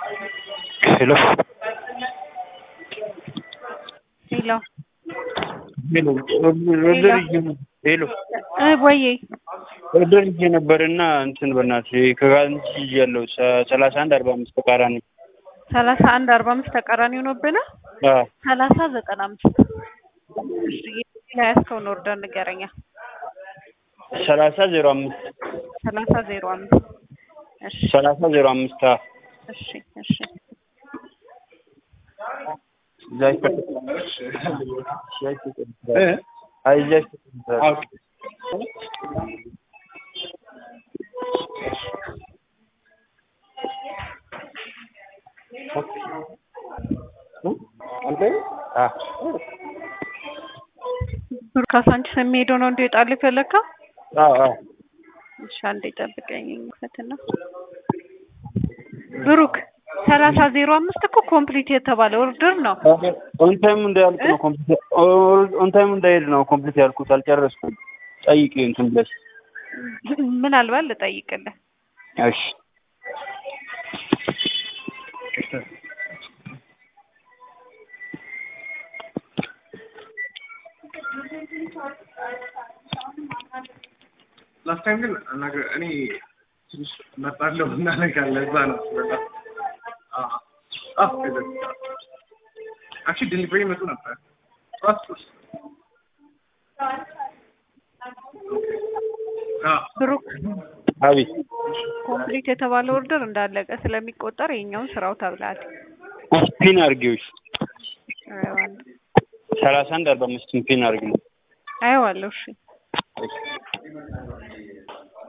ሄሎ ሄሎ ሄሎ ኦርደር ይዤ ሄሎ እ ወዬ ኦርደር ይዤ ነበርና እንትን በእናትህ ከጋንች ይዣለሁ ሰላሳ አንድ አርባ አምስት ተቃራኒ ሰላሳ አንድ አርባ አምስት ተቃራኒ ሆኖብህ ነው። አዎ ሰላሳ ዘጠና አምስት እሺ ላይ ያዝከውን ኦርደር ንገረኛ። ሰላሳ ዜሮ አምስት ሰላሳ ዜሮ አምስት እሺ ሰላሳ ዜሮ አምስት አዎ እሺ እሺ እዛች አይ እዛች ብሩክ ካሳንቺስ የሚሄደው ነው እንዲወጣልህ የፈለግከው? አዎ አዎ እሺ አንዴ ጠብቀኝ ፈትና ብሩክ ሰላሳ ዜሮ አምስት እኮ ኮምፕሊት የተባለ ኦርደር ነው። ኦን ታይም እንዳያልቅ ነው ኮምፕሊት ኦን ታይም እንዳይሄድ ነው ኮምፕሊት ያልኩት አልጨረስኩም። ጠይቂ እንትን ብለሽ ምናልባት ልጠይቅልህ። እሺ ላስት ታይም ግን ነገር እኔ ትንሽ መጣለሁ እና ነገር ለዛ ነው በጣም አክቹዋሊ ዴሊቨሪ መጡ ነበር ጠዋት ሶስት ብሩክ አቤት ኮምፕሊት የተባለ ኦርደር እንዳለቀ ስለሚቆጠር የኛውን ስራው ተብሏል። ፒን አድርጊው እሺ አየዋለሁ ሰላሳ አንድ አርባ አምስት ፒን አድርጊው አየዋለሁ። እሺ እሺ